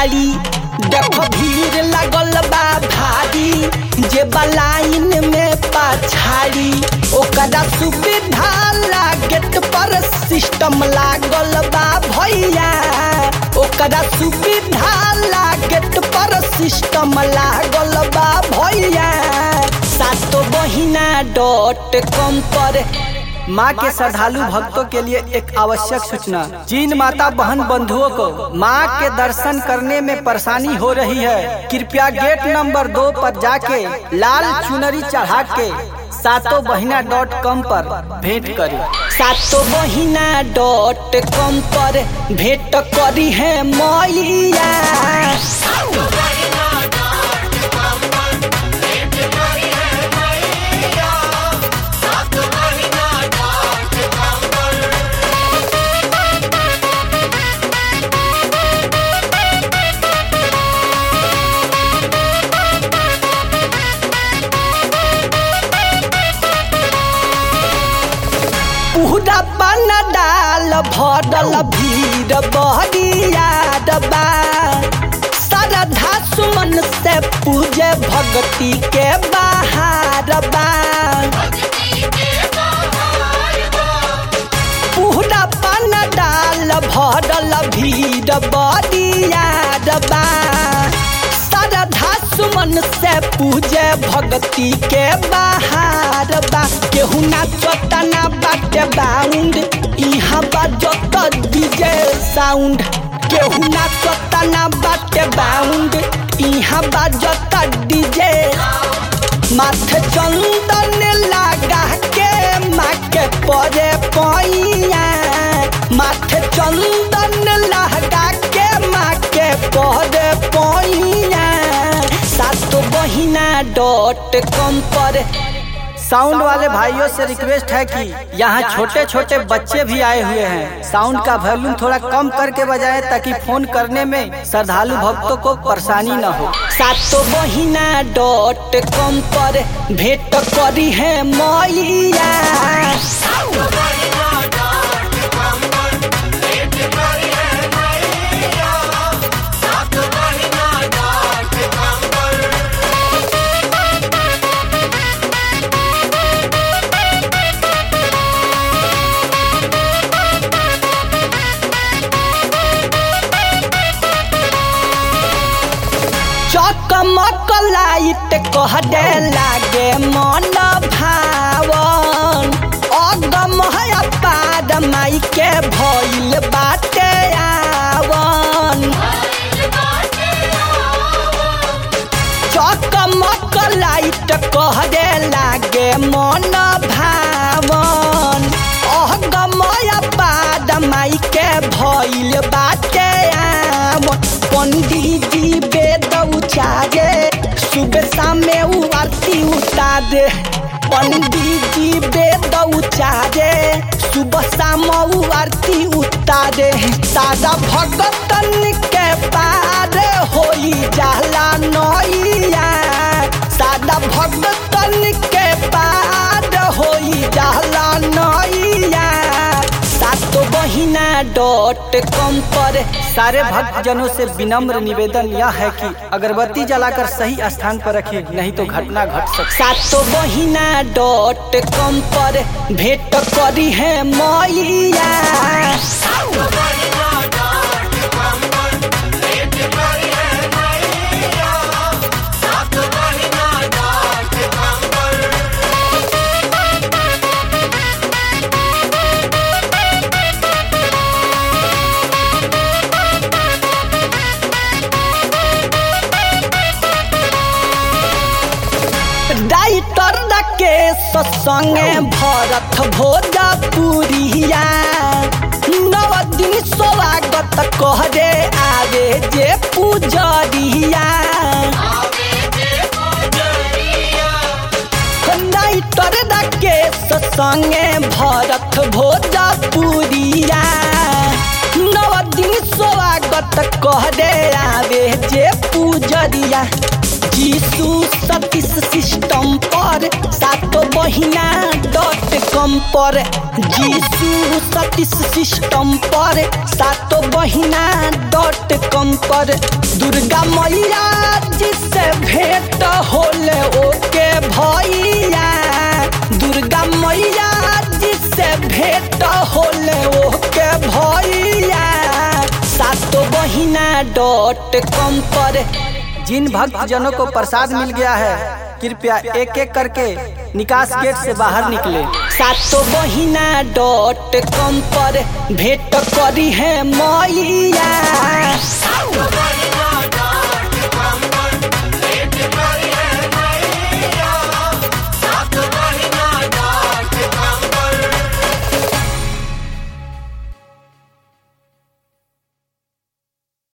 साड़ी देख भीड़ लागल बा भारी जे बलाइन में पछाड़ी ओकरा सुविधा ला गेट पर सिस्टम लागल बा भैया ओकरा सुविधा ला गेट पर सिस्टम लागल बा भैया सातो बहिना डॉट कॉम पर माँ के श्रद्धालु भक्तों के लिए एक आवश्यक सूचना जिन माता बहन बंधुओं को माँ के दर्शन करने में परेशानी हो रही है कृपया गेट नंबर दो पर जाके लाल चुनरी चढ़ा के सातों बहिना डॉट कॉम पर भेंट करें सातो बहिना डॉट कॉम पर भेंट करी है मैया पूरा बन डाल भरल भीड़ बहरिया डबा श्रद्धा सुमन से पूजे भक्ति के बाहर बा पूरा बन डाल भरल भीड़ बहरिया डबा श्रद्धा सुमन से पूजे भक्ति के बाहर बा केहू नाचता ना बाटे बाउंड इहाँ बाजत डीजे साउंड केहू नाचता ना बाटे बाउंड इहाँ बाजत डीजे माथे चंदन लगा के माँ के परे पैया माथे चंदन लगा के माँ के परे पैया सातो बहिना डॉट कॉम पर साउंड वाले भाइयों से रिक्वेस्ट है कि यहाँ छोटे छोटे बच्चे भी आए हुए हैं साउंड का वॉल्यूम थोड़ा कम करके बजाएं ताकि फोन करने में श्रद्धालु भक्तों को परेशानी न हो सातो बहिना डॉट कॉम पर भेंट करी है मैया चकमक लाइट कह दे लागे मन भावन अगम है पाद माई के भइल बाटे आवन चकमक लाइट कह दे लागे मन भावन अगमय पाद माई के भइल बाटे आवन पंडित जी वेद उचारे सुबह शाम में उ आरती उतारे पंडित जी वेद उचारे सुबह शाम उ आरती उतारे सादा भगतन के पार होई जाला नैया सादा भगतन के पार होई जाला नैया सातो बहिना डॉट कॉम पर सारे भक्त जनों से विनम्र निवेदन यह है कि अगरबत्ती जलाकर सही स्थान पर रखिए नहीं तो घटना घट सकती सातो बहिना डॉट कॉम पर भेंट करी है मैया डाइटर के संगे भरत भोजपुरिया नव दिन स्वागत कह दे आवे जे पूजरिया डाइटर के संगे भरत भोजपुरिया नव दिन स्वागत कह दे आवे जे पूजरिया जीसू सतीश सिस्टम पर सातो बहिना डॉट कॉम कम पर जीसू सतीश सिस्टम पर सातो बहिना डॉट कॉम पर दुर्गा मैया जिससे भेंट होले ओके भैया दुर्गा मैया जिससे भेंट होले ओके भैया सातो बहिना डॉट कॉम पर जिन भक्त जनों को प्रसाद मिल गया है कृपया एक एक करके निकास गेट से बाहर निकले सातो बहिना डॉट कॉम पर भेंट करी है मैया Bye.